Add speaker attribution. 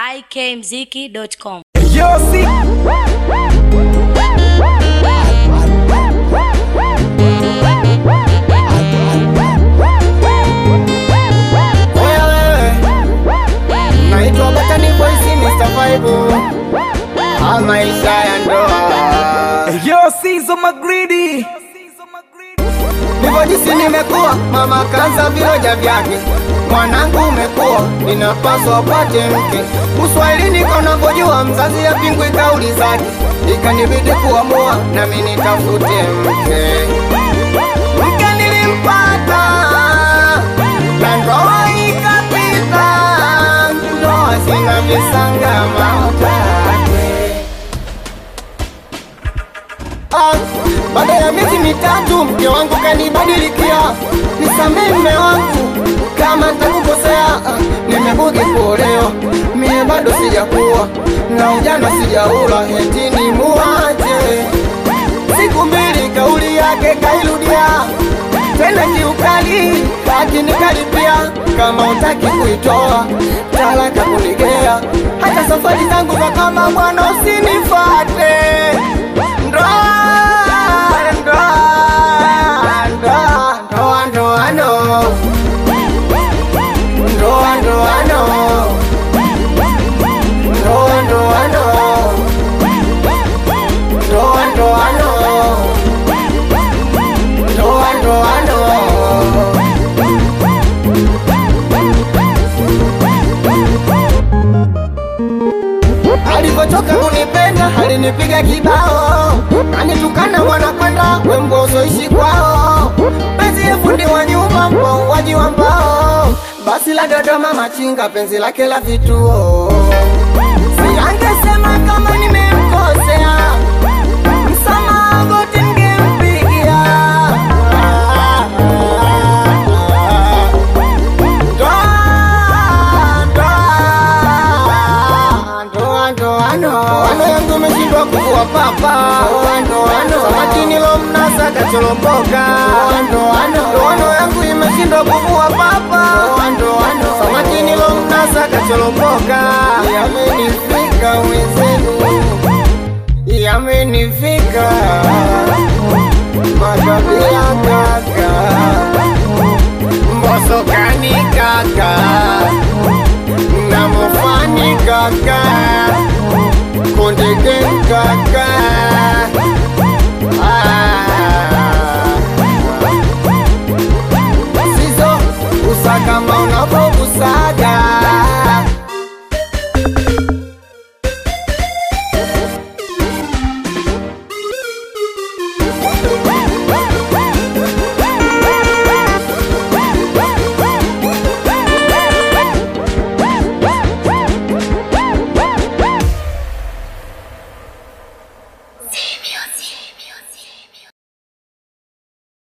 Speaker 1: ikmziki.com.
Speaker 2: Yo, see.
Speaker 3: Oya wewe, naitwa Batani Voice Mr. Vibe. Ah, maisha ya ndoa
Speaker 2: Yo, Sizo Magridi.
Speaker 3: ndivyo jinsi nimekuwa, mama kanza viroja vyake, mwanangu umekuwa, ninapaswa upate mke. Uswahilini kanavyojua, mzazi yapingwi kauli zake, ikanibidi kuamua nami nitafute mke. Mke nilimpata na ndoa ikapita, ndoa zina visanga mautake Ah, baada ya miezi mitatu mke wangu kanibadilikia, nisamehe mme wangu kama nitakukosea. Ah, nimebugi kuolewa, mie bado sijakuwa na ujana sijaula, eti ni muache. Siku mbili kauli yake kairudia tena kiukali, akinikaribia kama utaki kuitoa talaka kunigea, hata safari zangu za kama bwana usinifate ndoa ndoa ndoa ndoa ndoa no ndoa ndoa no ndoa ndoa no ndoa ndoa no ndoa ndoa no Alipotoka kunipenda alinipiga kibao, anitukana mwana kwenda wembozo ishi kwao, penzi ya fundi wa nyumba, mpauaji wa mbao, basi la Dodoma machinga, penzi lake la vituo. Siangesema kama nimemkosea, msamaha goti ningempigia. Ano yangu umeshindwa kuvua papa samaki nilomnasa kacholomboka ndoano yangu imeshindwa kuvua papa samaki nilomnasa kacholomboka yamenifika wenzenu yamenifika makabila kaka mbosokani kaka namufani kaka konde gang